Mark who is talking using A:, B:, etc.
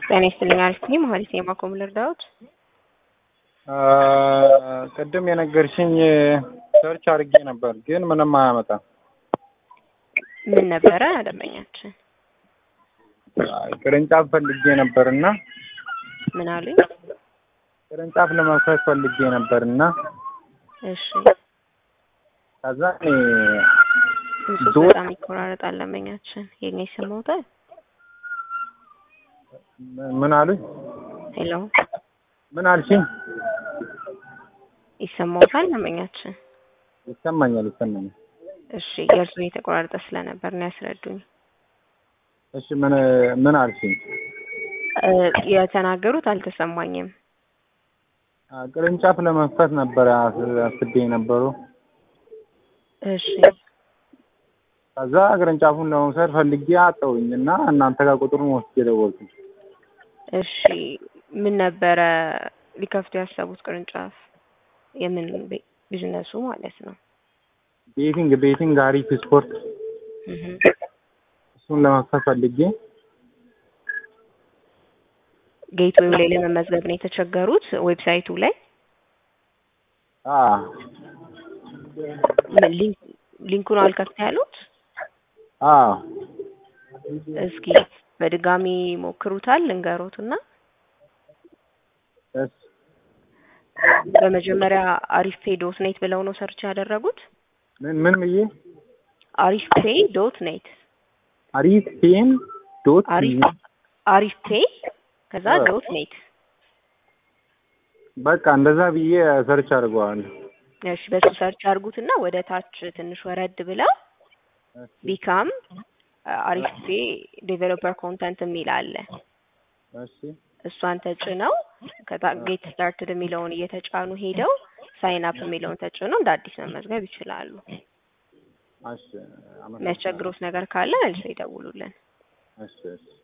A: ጤና ይስጥልኝ። አሪፍ ነኝ። መሀሊት የማኮም ልርዳዎት?
B: ቅድም የነገርሽኝ ሰርች አድርጌ ነበር፣ ግን ምንም አያመጣም።
A: ምን ነበረ ደንበኛችን?
B: ቅርንጫፍ ፈልጌ ነበር እና
A: ምን አሉኝ?
B: ቅርንጫፍ ለመክፈት ፈልጌ ነበር እና
A: እሺ
B: ከዛ እኔ
A: ድምፁ
B: ዶ-
A: በጣም ይቆራረጣል። ደንበኛችን የኔ ስሞታል።
B: ምን አሉኝ?
A: ሄሎ
B: ምን አልሽኝ?
A: ይሰማዎታል? ደንበኛችን
B: ይሰማኛል፣ ይሰማኛል።
A: እሺ የእርሱ የተቆራረጠ ስለነበር ነው ያስረዱኝ።
B: እሺ ምን ምን አልሽኝ?
A: እ የተናገሩት አልተሰማኝም።
B: አ፣ ቅርንጫፍ ለመክፈት ነበር አስ- አስቤ የነበረው።
A: እሺ
B: ከዛ ቅርንጫፉን ለመውሰድ ፈልጌ አጠውኝ እና እናንተ ጋር ቁጥሩን ወስጄ ደወልኩኝ።
A: እሺ ምን ነበረ ሊከፍቱ ያሰቡት ቅርንጫፍ? የምን ቤ- ቢዝነሱ ማለት ነው?
B: ቤቲንግ ቤቲንግ አሪፍ ስፖርት
A: እህ
B: እሱን ለመክፈት ፈልጌ
A: ጌትዌው ላይ ለመመዝገብ ነው የተቸገሩት። ዌብሳይቱ ላይ
B: አ
A: ምን ሊንክ ሊንኩን አልከፍት ያሉት?
B: አ
A: እስኪ በድጋሚ ሞክሩታል ልንገሮትና
B: እስ
A: በመጀመሪያ አሪፍ ፔ ዶት ኔት ብለው ነው ሰርች ያደረጉት።
B: ምን ምን ብዬ
A: አሪፍ ፔ ዶት ኔት
B: አሪፍ ፔን ዶት
A: አሪፍ አሪፍ ፔ ከዛ
B: አዎ።
A: ዶት ኔት።
B: በቃ እንደዛ ብዬ ሰርች አድርገዋለሁ።
A: እሺ በሱ ሰርች አድርጉትና ወደ ታች ትንሽ ወረድ ብለው ቢካም አሪፍ ፔ ዴቨሎፐር ኮንተንት የሚል አለ።
B: እሺ
A: እሷን ተጭነው ከዛ ጌት ስታርትድ የሚለውን እየተጫኑ ሄደው ሳይን አፕ የሚለውን ተጭነው እንደ አዲስ መመዝገብ ይችላሉ።
B: እሺ አመሰግናለሁ።
A: የሚያስቸግሩት ነገር ካለ መልሰው ይደውሉልን።
B: እሺ እሺ